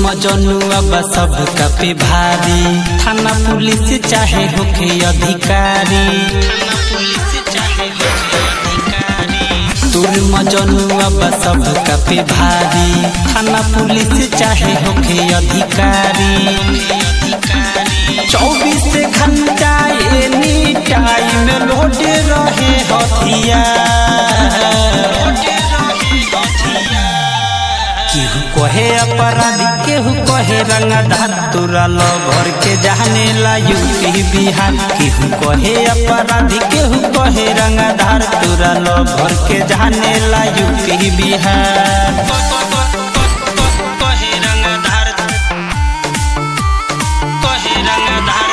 मजनुआ बा सब पे भारी थाना पुलिस चाहे होके अधिकारी तुर मजनुआ बा सब पे भारी थाना पुलिस चाहे होके अधिकारी चौबीस घंटा एनी टाइम लोड रहे हथियार केहू कहे अपराधी केहू कहे रंगदार तोरा लो भर के जाने ला यूपी बिहार केहू कहे अपराधी केहू कहे रंगदार तोरा लो भर के जाने ला यूपी बिहार कहे रंगदार कहे रंगदार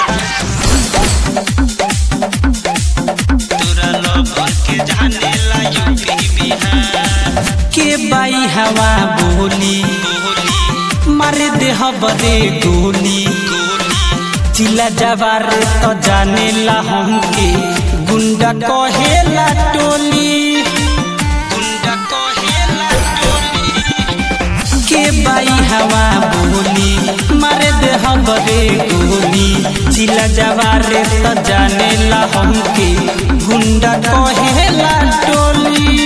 तोरा लो भर के जाने ला यूपी बिहार के बाई हवा बोली मारे देह बरे गोली चिला जवार तो जाने ला हमके गुंडा कहेला टोली गुंडा कहेला टोली के बाई हवा बोली मारे देह बरे गोली चिला जवार तो जाने ला हमके गुंडा कहेला टोली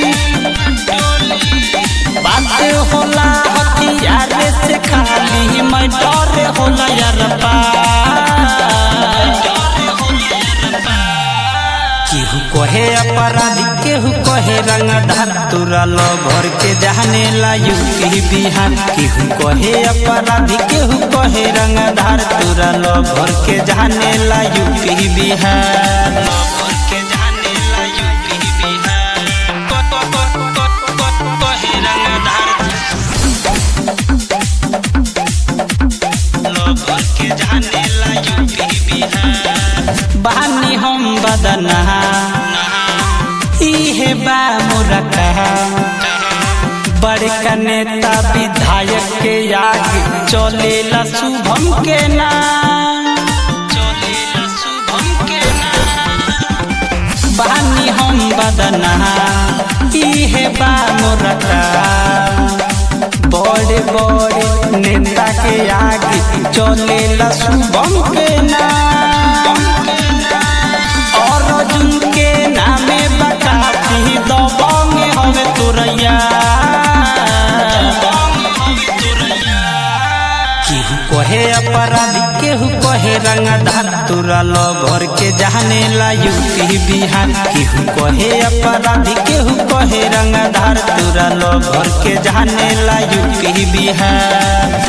बात होला हथियार से खाली मैं डर होला यार केहू कहे अपराधी केहू कहे रंगधार तोरा लो भर के जाने ला यूपी बिहार केहू कहे अपराधी केहू कहे रंगधार तोरा लो भर के जाने ला यूपी बिहार लो भर के जाने ला यूपी बिहार कहे रंगधार लो भर के जाने ला यूपी बिहार बहानी हम बदना इहे बा मोरा कहा बड़का नेता विधायक के आगे चलेला शुभम के नाम चलेला शुभम के नाम बहानी हम बदना इहे बा मोरा कहा बड़े बड़े नेता के आगे चलेला शुभम के नाम और अर्जुन के नामे बकाती दबंग हवे तोरैया केहू कहे अपराधी केहू कहे रंगधार तोरा लो भर के जाने ला यूपी बिहार केहू कहे अपराधी केहू कहे रंगधार तोरा लो भर के जाने ला यूपी बिहार